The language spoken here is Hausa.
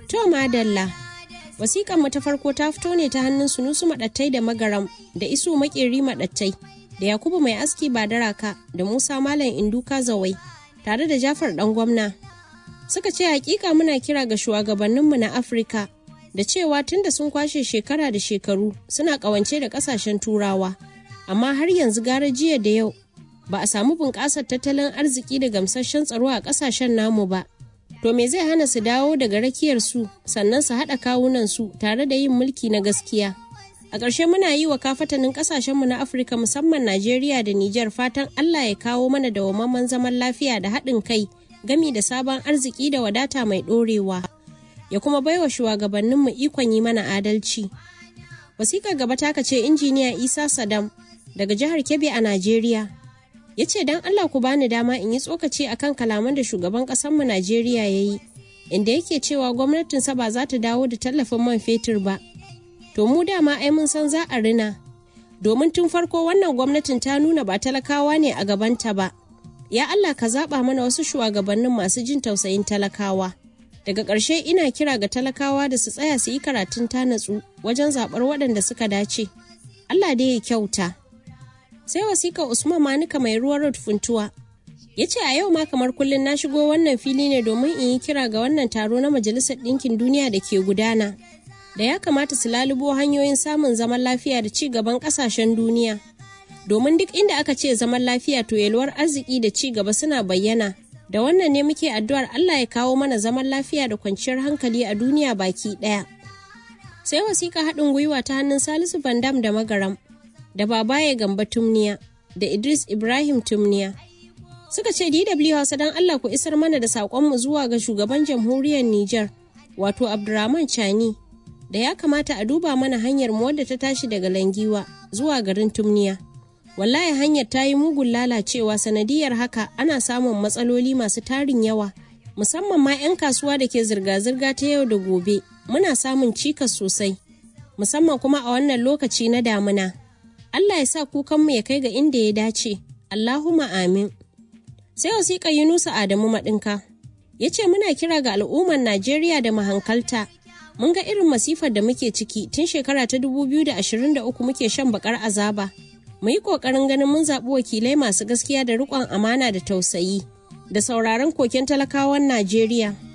To madalla, wasiƙan mu ta farko ta fito ne ta hannun sunusu maɗattai da magaram da isu makeri maɗattai da yakubu mai aski ba daraka da musa malam induka zawai tare da jafar ɗan gwamna. Suka ce hakika muna kira ga shugabanninmu na Afirka da cewa tunda sun kwashe shekara da shekaru suna ƙawance da ƙasashen turawa, amma har yanzu gara jiya da yau ba a samu bunƙasar tattalin arziki da gamsasshen tsaro a ƙasashen namu ba. To me zai hana su dawo daga rakiyar su sannan su haɗa kawunan su tare da yin mulki na gaskiya. A ƙarshe muna yi wa kafatanin ƙasashenmu na Afirka musamman Najeriya da Nijar fatan Allah ya kawo mana dawwammamen zaman lafiya da haɗin kai gami da sabon arziki da wadata mai ɗorewa. Ya kuma baiwa shugabanninmu ikon yi mana adalci. Wasikar gaba taka ce injiniya Isa Sadam daga jihar Kebbi a Najeriya. ya ce don Allah ku bani dama in yi tsokaci akan kalaman da shugaban ƙasarmu Najeriya ya yi, inda yake cewa gwamnatinsa ba za ta dawo da tallafin man fetur ba. To mu dama ai mun san za a rina, domin tun farko wannan gwamnatin ta nuna ba talakawa ne a gabanta ba. Ya Allah ka zaɓa mana wasu shugabannin masu jin tausayin talakawa. Daga ƙarshe ina kira ga talakawa da su tsaya su yi karatun ta natsu wajen zaɓar waɗanda suka dace. Allah dai ya kyauta. sai wasika usman manuka mai ruwan road funtuwa ya ce a yau ma kamar kullum na shigo wannan fili ne domin in yi kira ga wannan taro na majalisar ɗinkin duniya da ke gudana da ya kamata su lalubo hanyoyin samun zaman lafiya da ci gaban ƙasashen duniya domin duk inda aka ce zaman lafiya to yalwar arziki da ci gaba suna bayyana da wannan ne muke addu'ar Allah ya kawo mana zaman lafiya da kwanciyar hankali a duniya baki ɗaya sai wasika haɗin gwiwa ta hannun salisu bandam da magaram da babaye gamba tumniya da idris ibrahim tumniya suka ce dw hausa don allah ku isar mana da saƙonmu zuwa ga shugaban jamhuriyar niger wato abdurrahman chani da ya kamata a duba mana hanyar mu wadda ta tashi daga langiwa zuwa garin tumniya wallahi hanyar ta yi mugun lalacewa sanadiyar haka ana samun matsaloli masu tarin yawa musamman ma 'yan kasuwa da ke zirga-zirga ta yau da gobe muna samun cikas sosai musamman kuma a wannan lokaci na damuna Allah ya sa kukanmu ya kai ga inda ya dace, Allahumma amin. Sai wasiƙa Yunusa Adamu Maɗinka, ya ce muna kira ga al'ummar Najeriya da mahankalta. Mun ga irin masifar da muke ciki tun shekara ta 2023 muke shan bakar azaba. Mu yi ƙoƙarin ganin mun zaɓi wakilai masu gaskiya da riƙon amana da tausayi, da sauraron koken talakawan Najeriya.